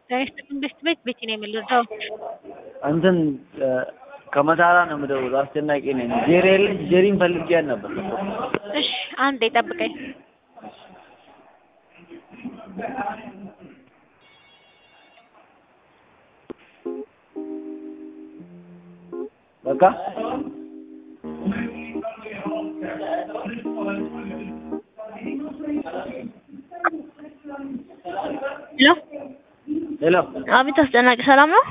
መንግስት ቤት ቤት ነው የምልህ። እንትን ከመታራ ነው የምደውለው። አስጨናቂ ነኝ። ጄሪ የለች። ጄሪን ፈልጊያት ነበር። እሺ አንዴ ጠብቀኝ። በቃ ሄሎ ሄሎ፣ አቤት። አስጨናቂ ሰላም ነው?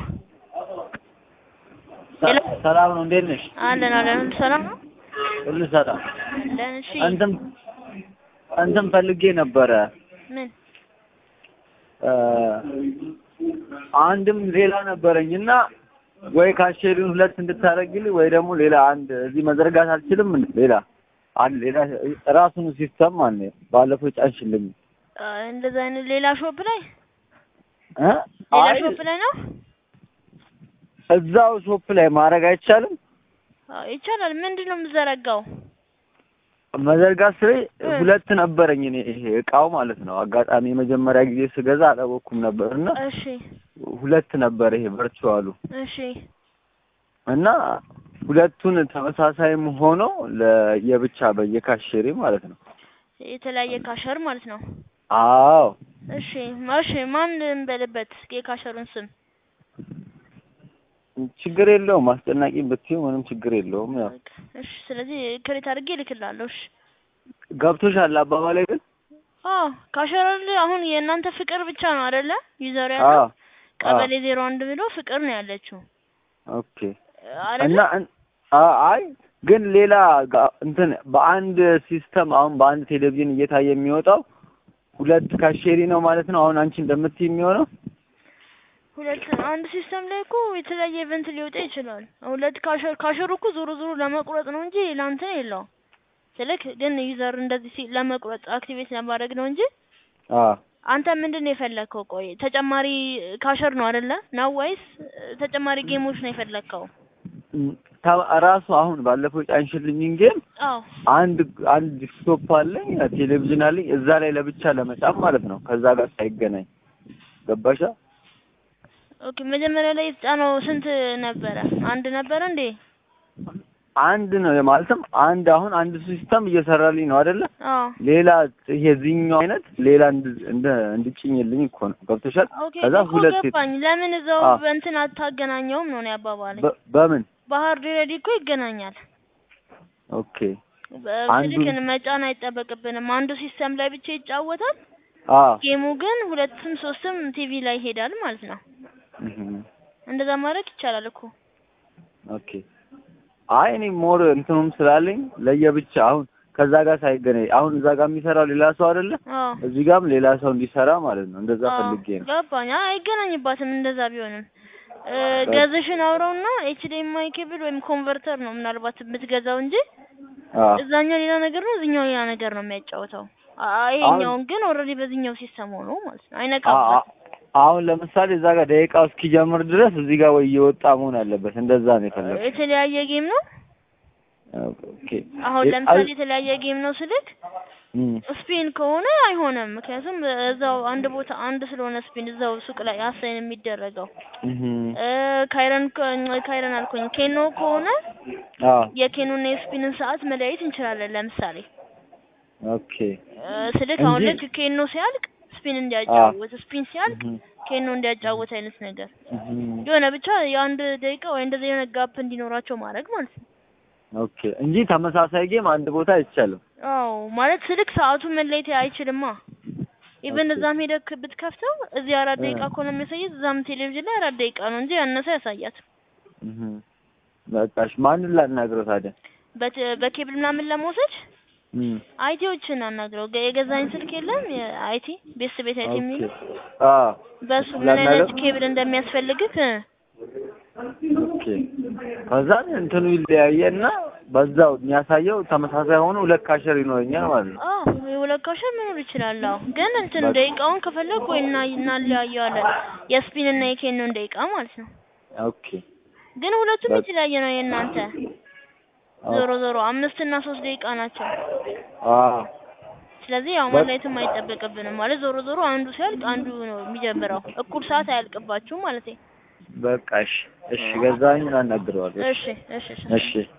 ሄሎ ሰላም ነው? እንዴት ነሽ? አለን አለን። ሁሉ ሰላም ነው? ሁሉ ሰላም። አለን። እሺ እንትን እንትን ፈልጌ ነበረ ምን አንድም ሌላ ነበረኝ እና ወይ ካሼሪውን ሁለት እንድታደርግልኝ ወይ ደግሞ ሌላ አንድ እዚህ መዘርጋት አልችልም። እንዴ ሌላ አንድ ሌላ ራሱን ሲስተም ማለት ነው። ባለፈው ጫንሽልኝ አ፣ እንደዛ አይነት ሌላ ሾፕ ላይ እ ሌላ አይ ሾፕ ላይ ነው? እዛው ሾፕ ላይ ማድረግ አይቻልም። አዎ ይቻላል። ምንድን ነው የምዘረጋው? መዘርጋት ስሬ እ። ሁለት ነበረኝ እኔ ይሄ እቃው ማለት ነው። አጋጣሚ የመጀመሪያ ጊዜ ስገዛ አላወኩም ነበር እና እሺ ሁለት ነበር ይሄ ቨርቹዋሉ እሺ እና ሁለቱን ተመሳሳይም ሆኖ ለየብቻ በየካሼሪ ማለት ነው። የተለያየ ካሸር ማለት ነው። አዎ እሺ እሺ ማን እንበልበት የካሸሩን ስም? ችግር የለውም። አስጨናቂ ብትይው ምንም ችግር የለውም። ያው በቃ እሺ። ስለዚህ ክሬት አድርጌ እልክልሃለሁ። እሺ ገብቶሻል አባባሌ ግን? አዎ ካሸር አሁን የእናንተ ፍቅር ብቻ ነው አይደለ? ዩዘር ያለው አዎ ቀበሌ ዜሮ አንድ ብሎ ፍቅር ነው ያለችው ኦኬ። አይደለ? እና እን- አ- አይ ግን ሌላ ጋ- እንትን በአንድ ሲስተም አሁን በአንድ ቴሌቪዥን እየታየ የሚወጣው ሁለት ካሼሪ ነው ማለት ነው። አሁን አንቺ እንደምትይ የሚሆነው ሁለት አንድ ሲስተም ላይ እኮ የተለያየ ኢቨንት ሊወጣ ይችላል። ሁለት ካሸር ካሸሩ እኮ ዞሮ ዞሮ ለመቁረጥ ነው እንጂ ለአንተ የለውም። ስልክ ግን ዩዘር እንደዚህ ሲ ለመቁረጥ አክቲቬት ለማድረግ ነው እንጂ አ አንተ ምንድን ነው የፈለግከው? ቆይ ተጨማሪ ካሸር ነው አይደለ? ነው ወይስ ተጨማሪ ጌሞች ነው የፈለግከው? ም- ታ- ራሱ አሁን ባለፈው ጫንሽልኝ ጌም አዎ አንድ አንድ ዲስክቶፕ አለኝ ቴሌቪዥን አለኝ እዛ ላይ ለብቻ ለመጫን ማለት ነው። ከዛ ጋር ሳይገናኝ ገባሻ? ኦኬ። መጀመሪያ ላይ የተጫነው ስንት ነበረ? አንድ ነበረ እንዴ? አንድ ነው ማለትም አንድ አሁን አንድ ሲስተም እየሰራልኝ ነው አይደለ? አዎ ሌላ ይሄ ዚህኛው አይነት ሌላ እንድ- እንደ እንድጭኝልኝ እኮ ነው። ገብቶሻል? ኦኬ ከዛ እኮ ሁለት ሴት ገባኝ። ለምን እዛው አዎ። በእንትን አታገናኘውም ነው እኔ አባባለኝ። በ- በምን በሀርድ ሬዲ እኮ ይገናኛል። ኦኬ አንዱ- በስልክን መጫን አይጠበቅብንም። አንዱ ሲስተም ላይ ብቻ ይጫወታል። አ ጌሙ ግን ሁለትም ሶስትም ቲቪ ላይ ይሄዳል ማለት ነው። እህ እንደዛ ማድረግ ይቻላል እኮ። ኦኬ አይ እኔ ሞር እንትኑም ስላለኝ ለየብቻ አሁን ከዛ ጋር ሳይገናኝ አሁን እዛ ጋር የሚሰራው ሌላ ሰው አይደለ? አዎ እዚህ ጋርም ሌላ ሰው እንዲሰራ ማለት ነው። እንደዛ አዎ፣ ፈልጌ ነው። ገባኝ። አይ አይገናኝባትም። እንደዛ ቢሆንም እ ገዝሽን አውረውና ኤችዲኤምአይ ኬብል ወይም ኮንቨርተር ነው ምናልባት የምትገዛው እንጂ አ እዛኛው ሌላ ነገር ነው፣ እዚህኛው ሌላ ነገር ነው የሚያጫውተው። አ- ይሄኛውን ግን ኦልሬዲ በዚህኛው ሲስተም ሆኖ ማለት ነው አ- አይነካም። አ- አሁን ለምሳሌ እዛ ጋር ደቂቃው እስኪጀምር ድረስ እዚህ ጋር ወይ እየወጣ መሆን አለበት። እንደዛ ነው የፈለኩት። የተለያየ ጌም ነው። ኦኬ አሁን የ- ለምሳሌ አይ- የተለያየ ጌም ነው ስልክ እም፣ ስፒን ከሆነ አይሆንም። ምክንያቱም እዛው አንድ ቦታ አንድ ስለሆነ ስፒን እዛው ሱቅ ላይ አሳይን የሚደረገው እህ እ ካይረን ከ- ካይረን አልኩኝ ኬኖ ከሆነ አ የኬኖና የስፒንን ሰዓት መለያየት እንችላለን። ለምሳሌ ኦኬ እ ስልክ አሁን እንጂ- ልክ ኬኖ ሲያልቅ ስፒን እንዲያጫውት፣ ስፒን ሲያልቅ እህ ኬኖ እንዲያጫውት አይነት ነገር እህ የሆነ ብቻ የአንድ ደቂቃ ወይ እንደዚህ የሆነ ጋፕ እንዲኖራቸው ማድረግ ማለት ነው። ኦኬ እንጂ ተመሳሳይ ጌም አንድ ቦታ አይቻልም። አዎ ማለት ስልክ ሰዓቱ መለየት አይችልማ። ኢቨን ኦኬ። እዛም ሄደክ ብትከፍተው እዚህ አራት እ። ደቂቃ ከሆነ የሚያሳየት እዛም ቴሌቪዥን ላይ አራት ደቂቃ ነው እንጂ ያነሰ ያሳያት። እህ በቃሽ። ማንን ላናግረው ታዲያ? በት- በኬብል ምናምን ለመውሰድ እም አይቲዎችን አናግረው። ገ- የገዛኝ ስልክ የለም የአይቲ ቤስ ቤት አይቲ የሚል ኦኬ አ በሱ ምን አይነት ላናግረው? ኬብል እንደሚያስፈልግህ እ፣ ኦኬ ከዛ እንትኑ ይለያየና በዛው የሚያሳየው ተመሳሳይ ሆኖ ሁለት ካሸር ይኖረኛል ማለት ነው። አዎ የሁለት ካሸር መኖር ይችላል። አዎ ግን እንትን በቃ። ደቂቃውን ከፈለግ ወይ እና እናለያየዋለን የስፒን እና የኬኖን ደቂቃ ማለት ነው። ኦኬ ግን ሁለቱም በቃ። የተለያየ ነው የእናንተ ዞሮ ዞሮ አምስት እና ሶስት ደቂቃ ናቸው። አዎ ስለዚህ ያው ማለትም አይጠበቅብንም ማለት ዞሮ ዞሮ አንዱ ሲያልቅ አንዱ ነው የሚጀምረው። እኩል ሰዓት አያልቅባችሁም ማለት ነው። በቃ እሺ፣ እሺ ገዛኸኝን አናግረዋለሁ። እሺ እሺ እሺ እሺ